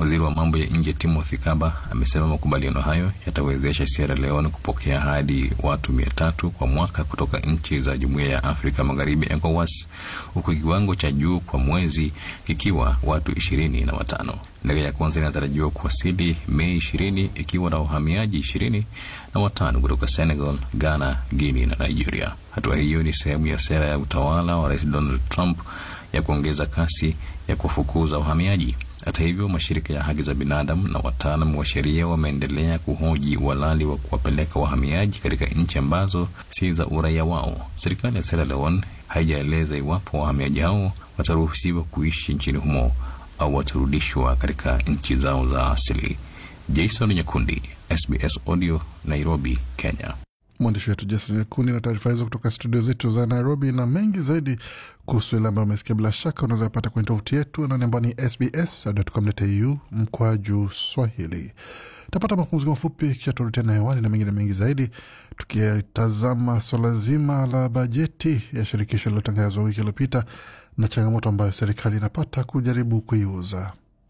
Waziri wa mambo ya nje Timothy Kaba amesema makubaliano hayo yatawezesha Sierra Leone kupokea hadi watu mia tatu kwa mwaka kutoka nchi za Jumuiya ya Afrika Magharibi ECOWAS, huku kiwango cha juu kwa mwezi kikiwa watu ishirini na watano. Ndege ya kwanza inatarajiwa kuwasili Mei ishirini ikiwa na wahamiaji ishirini na watano kutoka Senegal, Ghana, Guinea na Nigeria. Hatua hiyo ni sehemu ya sera ya utawala wa Rais Donald Trump ya kuongeza kasi ya kufukuza wahamiaji. Hata hivyo, mashirika ya haki za binadamu na wataalam wa sheria wameendelea kuhoji uhalali wa kuwapeleka wahamiaji katika nchi ambazo si za uraia wao. Serikali ya Sierra Leone haijaeleza iwapo wahamiaji hao wataruhusiwa kuishi nchini humo au watarudishwa katika nchi zao za asili. Jason Nyakundi, SBS Audio, Nairobi, Kenya. Mwandishi wetu Jason Nyakundi na taarifa hizo kutoka studio zetu za Nairobi. Na mengi zaidi kuhusu ile ambayo umesikia, bila shaka unaweza pata kwenye tovuti yetu anani ambao ni sbs.com.au mkwaju Swahili. Tapata mapumziko mafupi, kisha turudi tena hewani na mengine mengi zaidi, tukitazama swala zima la bajeti ya shirikisho lililotangazwa wiki iliyopita na changamoto ambayo serikali inapata kujaribu kuiuza.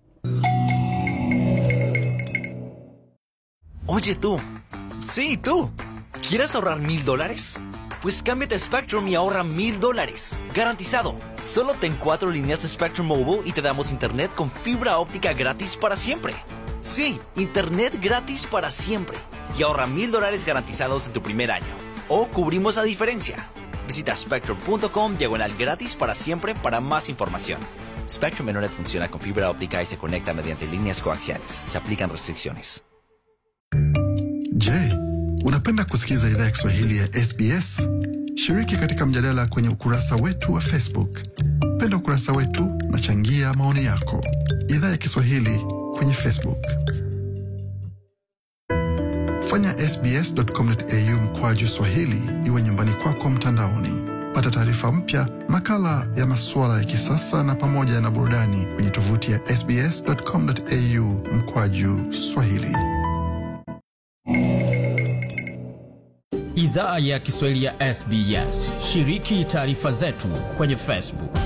Oye tú, sí tú, ¿quieres ahorrar mil dólares? Pues cámbiate a Spectrum y ahorra mil dólares, garantizado. Solo ten cuatro líneas de Spectrum Mobile y te damos internet con fibra óptica gratis para siempre. Sí, internet gratis para siempre. Y ahorra mil dólares garantizados en tu primer año. O cubrimos la diferencia. Visita spectrum.com diagonal gratis para siempre para más información. Spectrum Internet funciona con fibra óptica y se conecta mediante líneas coaxiales. Se aplican restricciones. Je, unapenda kusikiliza idhaa ya Kiswahili ya SBS? Shiriki katika mjadala kwenye ukurasa wetu wa Facebook. Penda ukurasa wetu na changia maoni yako. Idhaa ya Kiswahili kwenye Facebook. Fanya sbs.com.au mkwaju swahili iwe nyumbani kwako mtandaoni. Pata taarifa mpya, makala ya masuala ya kisasa na pamoja na burudani kwenye tovuti ya sbs.com.au mkwaju swahili. Idhaa ya Kiswahili ya SBS. Shiriki taarifa zetu kwenye Facebook.